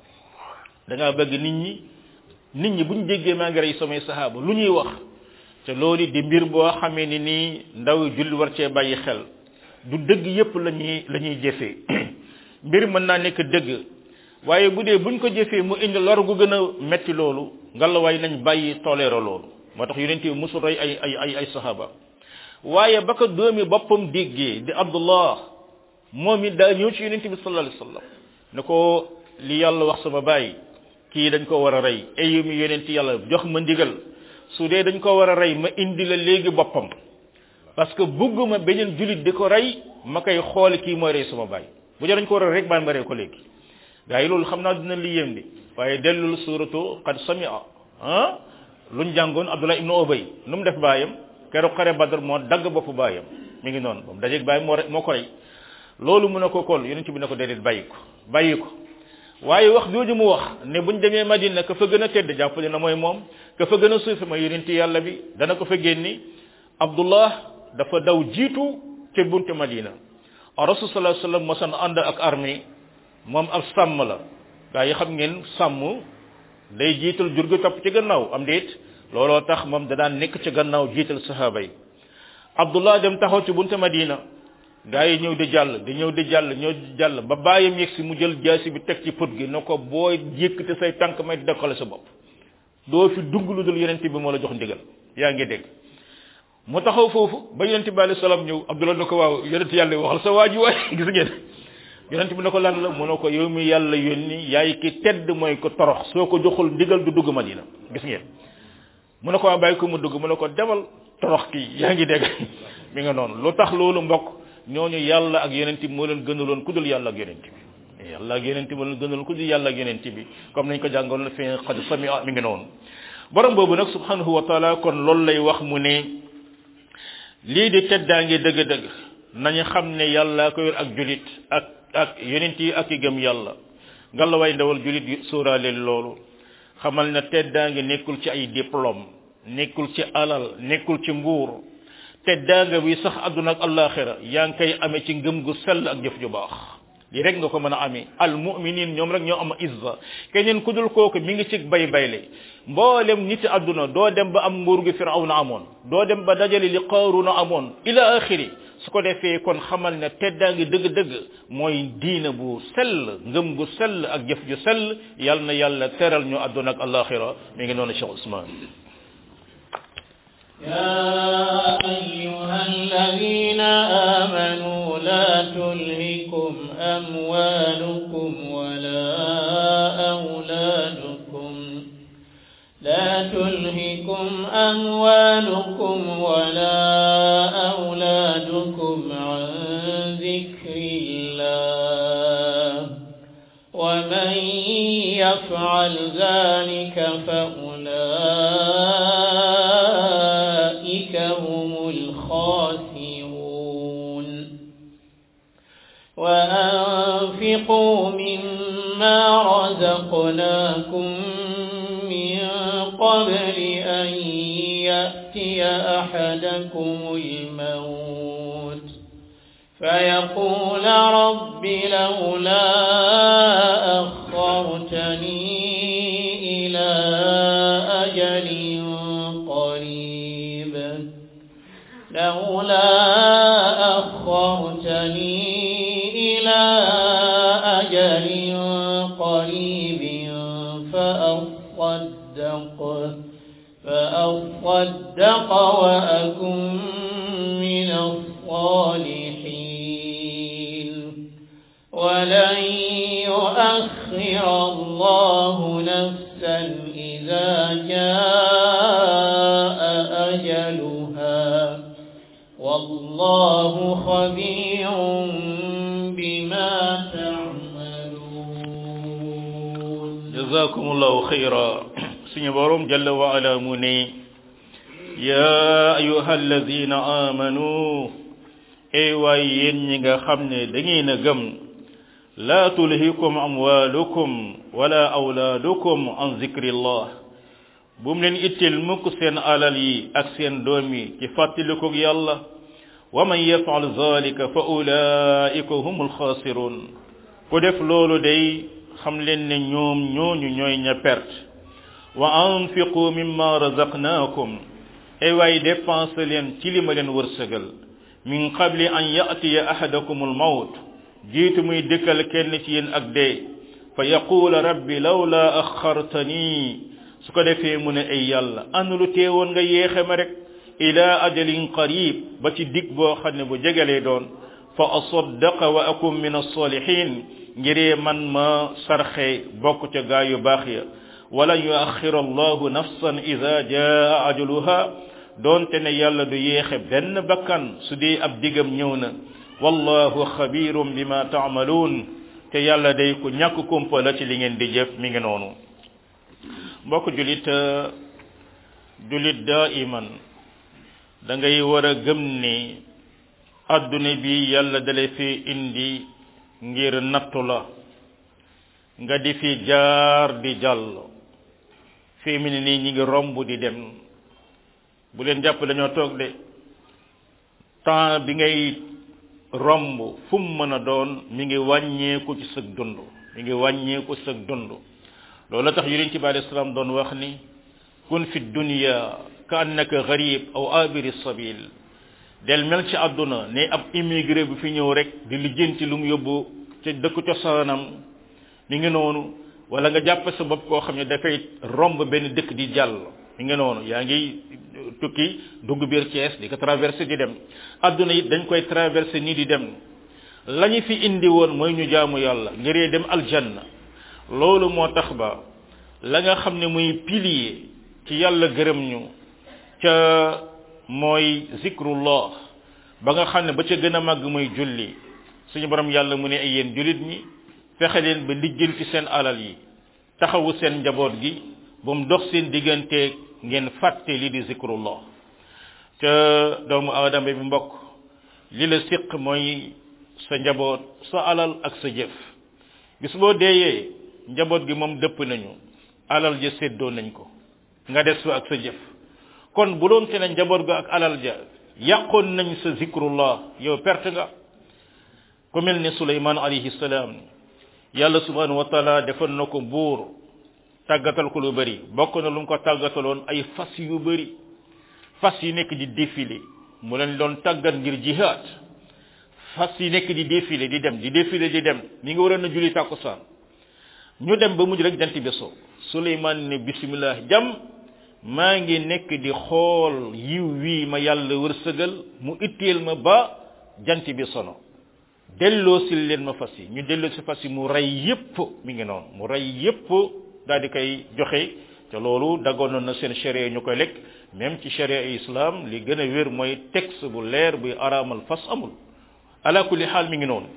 da ngaa bëgg nit ñi nit ñi buñ déggee maa ngi rey samay sahaba lu ñuy wax te loolu di mbir boo xamee ni nii ndaw julli war cee bàyyi xel du dëgg yépp la ñuy la ñuy jëfee mbir mën naa nekk dëgg waaye bu dee buñ ko jëfee mu indi lor gu gën a metti loolu ngalawaay nañ bàyyi toleero loolu moo tax yonent bi musul rey ay ay ay ay sahaba waaye ba ko doomi boppam déggee di abdullah moom it daa ñëw ci yonent bi sallallahu alayhi wasallam ne ko li yàlla wax sama baay kii dañ ko war a rey ayu mi yonent yàlla jox ma ndigal su dee dañ ko war a rey ma indi la léegi boppam parce que bugguma beneen julit di ko rey ma koy xool kii mooy rey sama baay bu dee dañ ko war a rey rek baan ma rey ko léegi gaa yi loolu xam naa dina li yéem di waaye dellul suratu qad samia ah luñ jàngoon abdullah ibnu ubay nu mu def baayam keroog xare badar moo dagg boppu baayam mi ngi noonu moom dajeeg baayam moo moo ko rey loolu mu ne ko kol yonent bi ne ko déedéet bàyyi ko bàyyi ko waaye wax jooju mu wax ne buñ demee madina ka fa gën a tedd jàppale na mooy moom ka fa gën a suufi mooy yonent yàlla bi dana ko fa génni abdullah dafa daw jiitu ca bunte madina rasul sallallahu alayhi wasallam mosan ànd ak armée moom ab sàmm la gaa yi xam ngeen sàmm day jiital jur gi topp ci gannaaw am déet looloo tax moom da daan nekk ci gannaaw jiital sahaaba yi abdullah dem taxaw ci bunte madina gaa yi ñëw di jàll di ñëw di jàll ñëw di jàll ba bàyyam yegg si mu jël jaasi bi teg ci put gi ne ko boo yëkkati say tànk may dekkale sa bopp doo fi dugg lu dul yonent bi moo la jox ndigal yaa ngi dégg mu taxaw foofu ba yonent bi alayhi salaam ñëw abdullah ne ko waaw yonent yàlla waxal sa waa ji waay gis ngeen yonent bi ne ko lan la mu ne ko yow mi yàlla yónni yaay ki tedd mooy ko torox soo ko joxul ndigal du dugg madina gis ngeen mu ne ko waa bàyyi ko mu dugg mu ne ko demal torox kii yaa ngi dégg mi nga noonu lu tax loolu mbokk ñooñu yàlla ak yonent bi moo leen gënaloon ku dul yàlla ak yonent bi yàlla ak yonent bi moo leen gënaloon ku dul yàlla ak yonent bi comme nañ ko jàngoon la fi xad sami mi ngi noonu borom boobu nag subhanahu wa taala kon loolu lay wax mu ne lii di teddaange dëgg-dëgg nañu xam ne yàlla ko yor ak julit ak ak yonent yi ak i gëm yàlla ngalla way ndawal julit sóoraale loolu xamal na teddaange nekkul ci ay diplôme nekkul ci alal nekkul ci nguur teddaanga bi sax àdduna ak alaxira yaa ngi koy amee ci ngëm gu sell ak jëf ju baax li rek nga ko mën a amee al muminin ñoom rek ñoo am izza keneen ku dul kooku mi ngi ci bay bayle mboolem nit àdduna doo dem ba am nguur gi firawna amoon doo dem ba dajale li qaaruna amoon ila axiri su ko defee kon xamal ne teddaangi dëgg-dëgg mooy diina bu sell ngëm gu sell ak jëf ju sell yal na yàlla teral ñu àdduna ak alaxira mi ngi noonu Cheikh Ousmane يا أيها الذين آمنوا لا تلهكم أموالكم ولا أولادكم لا تلهكم أموالكم ولا أولادكم عن ذكر الله ومن يفعل ذلك فأولئك هم وأنفقوا مما رزقناكم من قبل أن يأتي أحدكم الموت فيقول رب لولا أخرتني إلى أجل قريب لولا أخرتني إلى أجل قريب فأصدق فأصدق وأكن من الصالحين ولن يؤخر الله نفسا إذا جاء أجلها والله خبير بما تعملون jazakumullahu khayra suñu borom jalla wa ala mu ne ya ayuha alladina amanu ey waay yéen ñi nga xam ne da ngeen a gëm la tulhikum amwalukum wala awlaadukum an zikrillah bu mu leen itteel mukk seen alal yi ak seen doom yi ci fàttalikog yàlla wa man yafal zalika fa ulaika humul xaasirun ku def loolu day xam leen ne ñoom ñooñu ñooy ña perte wa anfiqu mimma razaqnaakum ay waay dépense leen ci li ma leen wërsëgal min qabli an yatiya ahadakum almawt jiitu muy dëkkal kenn ci yéen ak dee fa yaqula rabbi lawla axartani su ko defee mu ne ay yàlla anu lu teewoon nga yéexe ma rek ila ajalin qarib ba ci dig boo xam ne bu jegalee doon fa asaddaqa wa akum min alsalihin ngiree man ma sarxe bokk ca gaa yu baax ya wala yuaxira allahu nafsan ida jaa ajaluha doonte ne yàlla du yéexe benn bakkan su dee ab digam ñëw na wallahu xabirum bima taamaluun te yàlla day ku ñàkk kumpa la ci li ngeen di jëf mi ngi noonu mbokk julit julit daiman da ngay war a gëm ni adduna bi yàlla dale fi indi ngir nattu la nga di fi jaar di jàll fii mu ne nii ñi ngi romb di dem bu leen jàpp dañoo toog de temps bi ngay romb fu mu mën a doon mi ngi wàññeeku ci sëg dund mi ngi wàññeeku sëg dund loolu tax yonent bi alayhi salaam doon wax ni kun fi dunya ka annaka gharib aw abiri sabil del mel ci àdduna ne ab immigré bu fi ñëw rek di lijjanti lu mu yóbbu ca dëkku cosaanam mi ngi noonu wala nga jàpp sa bopp koo xam ne dafay romb benn dëkk di jàll mi ngi noonu yaa ngi tukki dugg biir Thiès di ko traversé di dem àdduna it dañ koy traversé nii di dem la ñu fi indi woon mooy ñu jaamu yàlla ngiree dem aljanna loolu moo tax ba la nga xam ne muy pilier ci yàlla gërëm ñu ca mooy zikrullah ba nga xam ne ba ca gën a màgg mooy julli suñu borom yàlla mu ne ay yéen jullit ñi fexe leen ba lijjanti seen alal yi taxawu seen njaboot gi ba mu dox seen digganteeg ngeen fàtte li di zikrullah ca doomu aadama bi mbokk li la siq mooy sa njaboot sa alal ak sa jëf bis boo deeyee njaboot gi moom dëpp nañu alal ja séddoo nañ ko nga des fa ak sa jëf kon bu doon te ne njaboot ga ak alal ja yàqoon nañ sa zikrullah yow perte nga ku mel ne suleyman alayhi salaam yàlla subhanahu wa taala defal na ko buur tàggatal ko lu bëri bokk na lu mu ko tàggataloon ay fas yu bëri fas yi nekk di défilé mu leen doon tàggat ngir jihad fas yi nekk di défilé di dem di défilé di dem mi ngi waroon a julli tàkkusaan ñu dem ba mujj rek jant bi so suleyman ne bismillah jam maa ngi nekk di xool yiw wii ma yàlla wërsëgal mu itteel ma ba jant bi sono delloo si leen ma fas yi ñu delloo si fas yi mu rey yépp mi ngi noonu mu rey yépp daal di koy joxe te loolu daggoon na seen sharia ñu koy lekk même ci sharia islam li gën a wér mooy texte bu leer buy araamal fas amul ala kulli xaal mi ngi noonu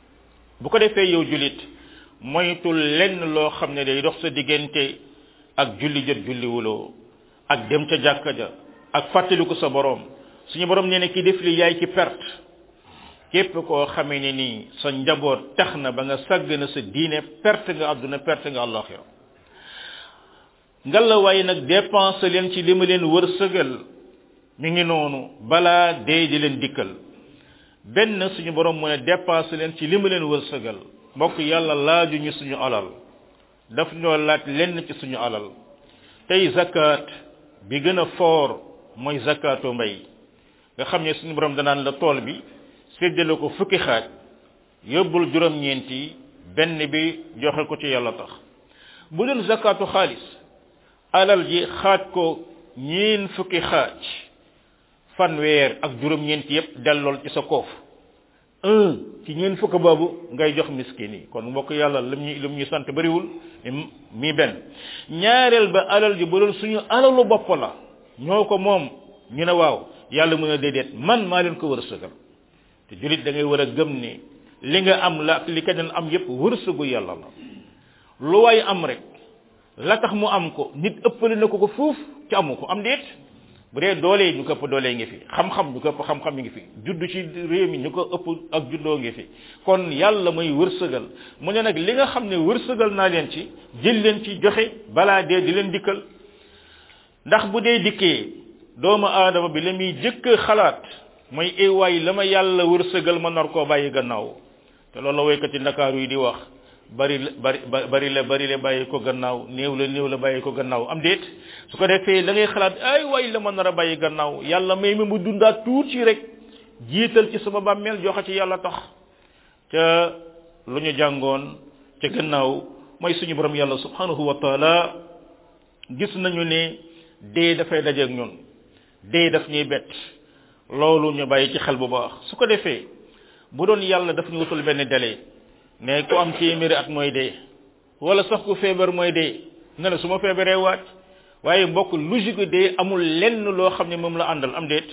bu ko defee yow julit moytul lenn loo xam ne day dox sa diggante ak julli jot julli wuloo ak dem ca jàkka ja ak fàttaliku sa borom suñu borom nee na ki def li yaay ci perte képp koo xamee ne nii sa njaboot tax na ba nga sàgg na sa diine perte nga àdduna perte nga àllaxira ngalla waaye nag dépense leen ci li ma leen wërsëgal mi ngi noonu balaa dee di leen dikkal benn suñu borom mu ne dépense leen ci li ma leen wërsëgal mbokk yàlla laajuñu suñu alal daf ñoo laaj lenn ci suñu alal tey zakat bi gën a foor mooy zakatu mbay nga xam ne suñu borom danaan la tool bi séddale ko fukki xaaj yóbbul juróom-ñeenti benn bi joxe ko ci yàlla tax bu doon zakatu xaalis alal ji xaaj ko ñeen fukki xaaj fanweer ak juróom-ñeenti yépp dellool ci sa koof un ci ñeen fukk boobu ngay jox miskin yi kon mbokk yàlla lim ñu lim ñu sant bariwul mi benn ñaareel ba alal ji bu doon suñu alalu bopp la ñoo ko moom ñu ne waaw yàlla mën a déedéet man maa leen ko wërsëgal te julit da ngay war a gëm ni li nga am la ak li keneen am yépp wërsëgu yàlla la lu waay am rek la tax mu am ko nit ëppale na ko ko fuuf ci amu ko am déet bu dee doole ñu ko ëpp doole ngi fi xam-xam ñu ko ëpp xam-xam ngi fi judd ci réew mi ñu ko ëpp ak juddoo ngi fi kon yàlla mooy wërsëgal mu ne nag li nga xam ne wërsëgal naa leen ci jël leen ci joxe balaa dee di leen dikkal ndax bu dee dikkee doomu aadama bi la muy jëkk xalaat mooy ewaay la ma yàlla wërsëgal ma nar koo bàyyi gannaaw te loolu la woykati ndakaaru yi di wax bari bari bari la bari la bàyyi ko gannaaw néew la néew la bàyyi ko gannaaw am déet su ko defee da ngay xalaat ay waay la ma nar a bàyyi gannaaw yàlla may mi mu dundaat tuuti rek jiital ci sama bàmmeel joxe ci yàlla tax ca lu ñu jàngoon ca gannaaw mooy suñu borom yàlla subhanahu wa taala gis nañu ne dee dafay dajeeg ñun dee daf ñuy bett loolu ñu bàyyi ci xel bu baax su ko defee bu doon yàlla daf ñu wutul benn délai ne ku am téeméeri at mooy dee wala sax ku feebar mooy dee nga ne su ma feebaree waaj waaye mbokk logique dee amul lenn loo xam ne moom la àndal am déet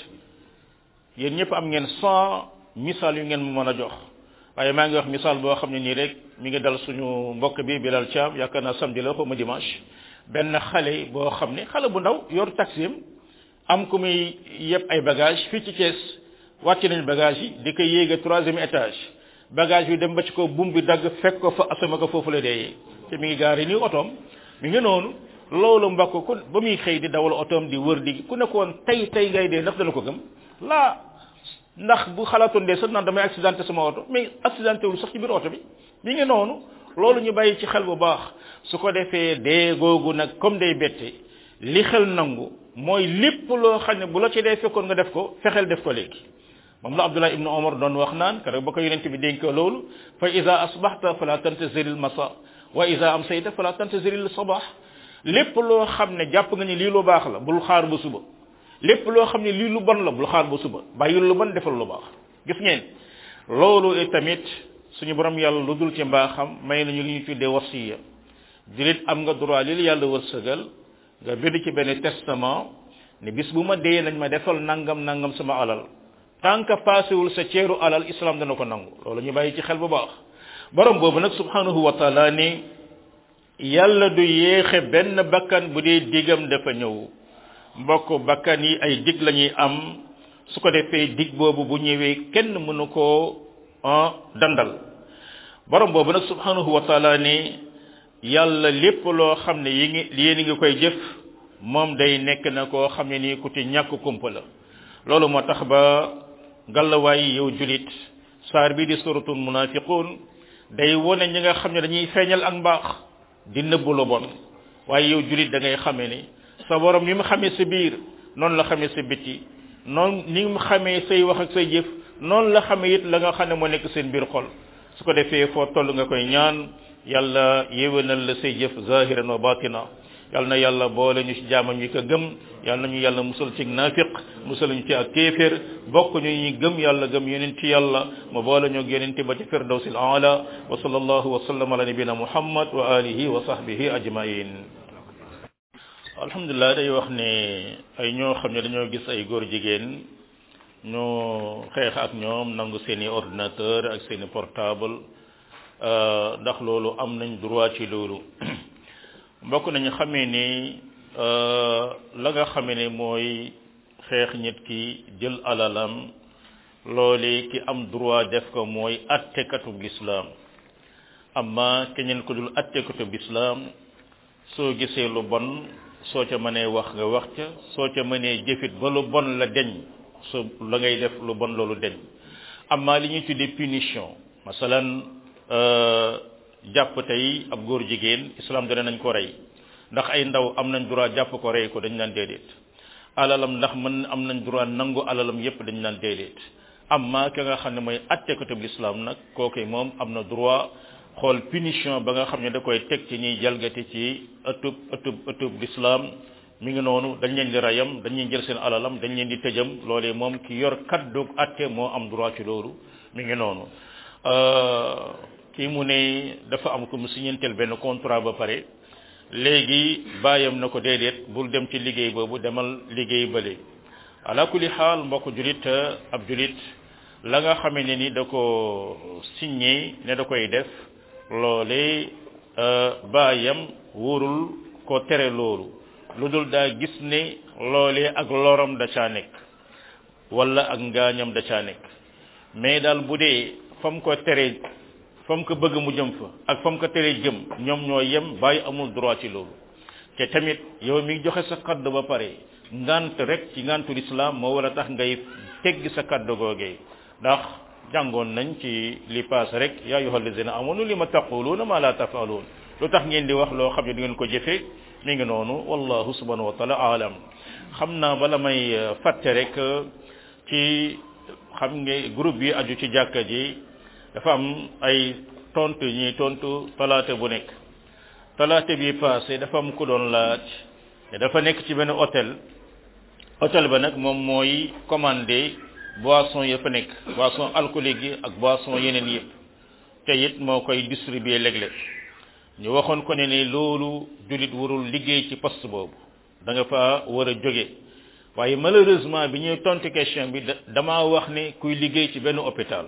yéen ñëpp am ngeen cent misaal yu ngeen mu mën a jox waaye maa ngi wax misaal boo xam ne nii rek mi ngi dal suñu mbokk bi Bilal Thiam yaakaar naa samedi la xaw ma dimanche benn xale boo xam ne xale bu ndaw yor taxi am ku muy yëpp ay bagage fii ci Thiès wàcc nañ bagage yi di ko yéege troisième étage bagage bi dem ba ci ko bum bi dagg fekk ko fa asama ko foofu la dee te mi ngi gaari nii otoom mi ngi noonu loolu mbokk ku ba muy xëy di dawal otoom di wër di ku nekkoon tey tey ngay dee ndax dana ko gëm laa ndax bu xalaatoon dee sax naan damay accidenté sama oto mais accidenté wul sax ci biir oto bi mi ngi noonu loolu ñu bàyyi ci xel bu baax su ko defee dee googu nag comme day bette li xel nangu mooy lépp loo xam ne bu la ci dee fekkoon nga def ko fexeel def ko léegi moom la abdullah ibnu omar doon wax naan keroog ba ko yonent bi dénk loolu fa ida asbaxta fala tantazir al masa wa ida amsayta fala tantazir al sabah lépp loo xam ne jàpp nga ni lii lu baax la bul xaar ba suba lépp loo xam ne lii lu bon la bul xaar ba suba bàyyil lu bon defal lu baax gis ngeen loolu tamit suñu borom yàlla lu dul ci mbaaxam may nañu li ñu tuddee wasiya julit am nga droit li la yàlla wërsëgal nga bind ci benn testament ne bis bu ma dee nañ ma defal nangam nangam sama alal tant que passewul sa ceeru alal islam dana ko nangu loolu ñu bàyyi ci xel bu baax borom boobu nag subhanahu wa taala ni yàlla du yéexe benn bakkan bu dee digam dafa ñëw mbokk bakkan yi ay dig la ñuy am su ko defee dig boobu bu ñëwee kenn mënu koo dandal borom boobu nag subhanahu wa taala ni yàlla lépp loo xam ne yi ngi yéen ngi koy jëf moom day nekk na koo xam ne nii ku ci ñàkk kumpa la loolu moo tax ba ngallawaay yow julit saar bi di suratul munafiqun day wone ñi nga xam ne dañuy feeñal ak mbaax di nëbbu lu bon waaye yow julit da ngay xamee ni sa borom ni mu xamee sa biir noonu la xamee sa bitti noonu ni mu xamee say wax ak say jëf noonu la xamee it la nga xam ne moo nekk seen biir xol su ko defee foo toll nga koy ñaan yàlla yéwénal la say jëf zahiran wa batina yàlla na yàlla boole ñu ci jaamam yi ko gëm yàlla nañu yàlla musal ci naafiq musal ñu ci ak kéeféer bokk ñu ñi gëm yàlla gëm yonent yàlla mu boole ñu yonent ba ci firdawsil aala wa sallallahu wa sallam ala nabina muhammad wa alihi wa sahbihi ajmain alhamdulilah day wax ne ay ñoo xam ne dañoo gis ay góor jigéen ñoo xeex ak ñoom nangu seeni ordinateur ak seeni portable ndax loolu am nañ droit ci loolu mbokk nañu xamee ni la nga xamee ne mooy xeex nit ki jël alalam loole ki am droit def ko mooy attekatub lislaam amma keneen ko dul attekatub lislaam soo gisee lu bon soo ca mënee wax nga wax ca soo ca mënee jëfit ba lu bon la deñ so la ngay def lu bon loolu deñ amma li ñuy tuddee punition masalan jàpp tey ab góor jigéen islam dana nañ ko rey ndax ay ndaw am nañ droit jàpp ko rey ko dañ naan déedéet alalam ndax mën am nañ droit nangu alalam yépp dañ naan déedéet amma ki nga xam ne mooy attekatub l'islam nag kooku moom am na droit xool punition ba nga xam ne da koy teg ci ñuy jalgati ci ëttub ëttub ëttub l'islam mi ngi noonu dañ leen di rayam dañ leen jël seen alalam dañ leen di tëjam loolee moom ki yor kaddu atte moo am droit ci loolu mi ngi noonu kii mu ne dafa am ko mu signanteel benn contrat ba pare léegi bàyyam na ko déedéet bul dem ci liggéey boobu demal liggéey bële ala kulli xaal mbokk julit ab julit la nga xamee ne ni da ko signé ne da koy def loole baayam wóorul ko tere loolu lu dul daa gis ne loolee ak loram da caa nekk wala ak ngaañam da caa nekk mais daal bu dee fam ko tere fam ko bëgg mu jëm fa ak fam ko tere jëm ñoom ñoo yem bàyyi amul droit ci loolu te tamit yow mi joxe sa kaddu ba pare ngant rek ci ngantul islam moo war a tax ngay tegg sa kaddu googee ndax jàngoon nañ ci li paas rek yaa ayyuhal lazina amanu li ma taquluuna ma la tafaluun lu tax ngeen di wax loo xam ne di ngeen ko jëfe mi ngi noonu wallahu subhanahu wa taala alam xam naa bala may fàtte rek ci xam nga groupe yi aju ci jàkka ji dafa am ay tontu ñuy tontu talaata bu nekk talaata bi passé dafa am ku doon laaj te dafa nekk ci benn hôtel hôtel ba nag moom mooy commandé boisson ya fa nekk boisson alcoolique yi ak boisson yeneen yëpp te it moo koy distribuer léeg-léeg ñu waxoon ko ne ni loolu jullit warul liggéey ci poste boobu da nga fa war a jóge waaye malheureusement bi ñuy tontu question bi damaa wax ne kuy liggéey ci benn hôpital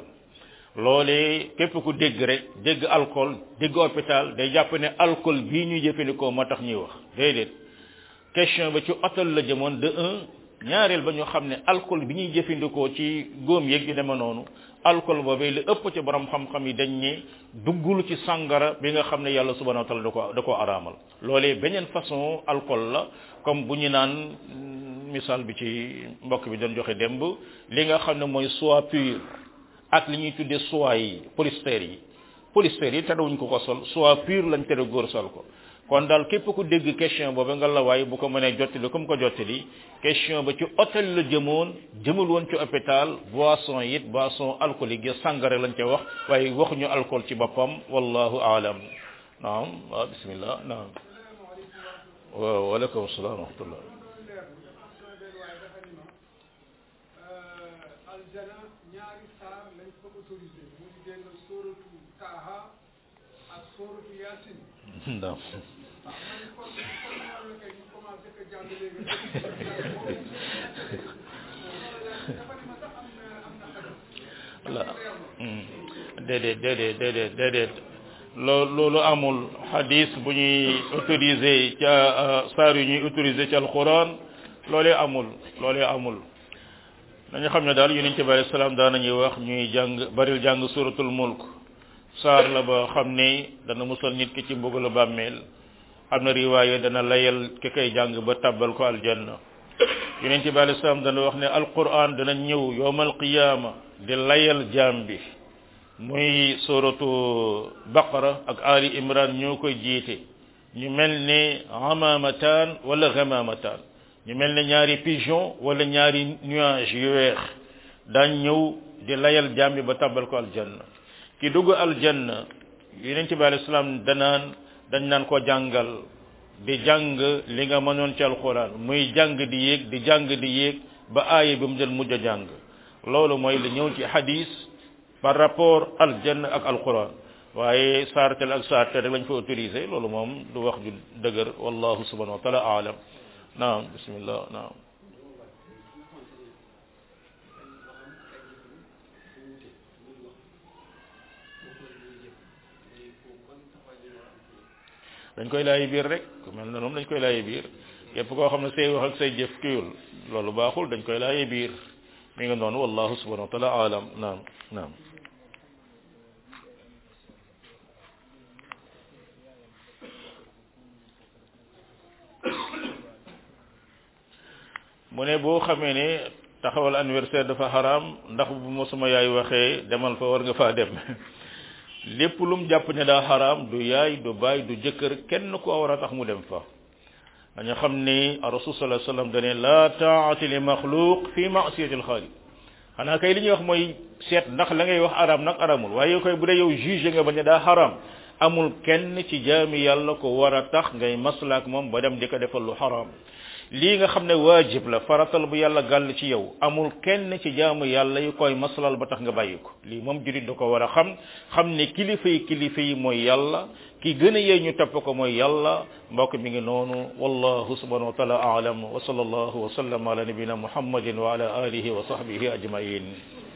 loolee képp ku dégg rek dégg alcool dégg hôpital day jàpp ne alcool bii ñuy jëfandikoo moo tax ñuy wax déedéet question ba ci hôtel la jëmoon de un ñaareel ba ñu xam ne alcool bi ñuy jëfandikoo ci góom yeeg yu deme noonu alcool boobee li ëpp ci borom xam-xam yi dañ ne duggul ci sàngara bi nga xam ne yàlla subhanahu wa taala da ko da koo araamal loolee beneen façon alcool la comme bu ñu naan misaal bi ci mbokk bi doon joxe démb li nga xam ne mooy soie pure ak li ñuy tuddee soie yi polyester yi polyester yi terewuñ ko ko sol soie pure lañ tere góor sol ko kon daal képp ku dégg question boobu nga la waaye bu ko mënee jottali comme ko jottali question ba ci hôtel la jëmoon jëmul woon ci hôpital boisson it boisson alcoolique yi sàngara lañ ca wax waaye waxuñu alcool ci boppam wallahu aalam naam waaw bismillah naam waaw waaleykum salaam wa rahmatullah aljana ñaari saar lañ ko autorisé mu ngi génn sóoratu taaha ak sóoratu yaasin naam ah man kon kon loolu kay ñu commencé ko jàng léegi dafa ne ma sax am na am na xadis la déedéet déedéet déedéet déedéet loolu loolu amul hadis bu ñuy autorisé ca saar yu ñuy autorisé ci alquran loolee amul loolee amul nañu xam ne daal yonent bi alayhi salaam daan nañuy wax ñuy jàng baril jàng suratul mulk saar la ba xam ne dana musal nit ki ci mbugalu bàmmeel am na riwaaye dana layal ki koy jàng ba tabbal ko aljanna yonent bi alayhi salaam dana wax ne alquran dana ñëw yowmal qiyaama di layal jaam bi muy suratu baqara ak ali imran ñoo koy jiite ñu mel ne amamataan wala gamamataan ñu mel ne ñaari pigeon wala ñaari nuage yu weex daañ ñëw di layal jaam bi ba tabbal ko aljanna ki dugg aljanna yonent bi alayhi salaam danaan dañ naan ko jàngal di jàng li nga mënoon ci alquran muy jàng di yéeg di jàng di yéeg ba aaya bi mu jël mujj a jàng loolu mooy li ñëw ci hadis par rapport aljanna ak alquran waaye saartel ak saartel rek lañ fa autorisé loolu moom du wax ju dëgër wallahu subhanahu wa taala aalam naam bismillah naam dañ koy laayi biir rek ku mel ne moom dañ koy laayi biir képp koo xam ne say wax ak say jëf kiyul loolu baaxul dañ koy laayi biir mi ngi noonu wallahu subhanahu wa taala alam naam naam mu ne boo xamee ne taxawal anniversaire dafa xaraam ndax bu ma sama yaay waxee demal fa war nga faa dem lépp lu mu jàpp ne daa xaraam du yaay du baay du jëkkër kenn ku war a tax mu dem fa dañu xam ni rasul sallallahu alayhi wasallam dane la taati li maxluq fi ma'siyati al-khaliq xanaa kay li ñuy wax mooy seet ndax la ngay wax araam nag araamul waaye koy bu dee yow juge nga ba ne daa xaraam amul kenn ci jaami yàlla ko war a tax ngay maslaak moom ba dem di ko defal lu xaraam lii nga xam ne waajib la faratal bu yàlla gàll ci yow amul kenn ci jaamu yàlla yu koy maslal ba tax nga bàyyi ko lii moom jurit da ko war a xam xam ne kilifa yi kilifa yi mooy yàlla ki gën a yee ñu topp ko mooy yàlla mbokk mi ngi noonu wallahu subhanahu wa taala aalam wa sallallahu wa sallam ala nabina muhammadin wa ala alihi wa sahbihi ajmain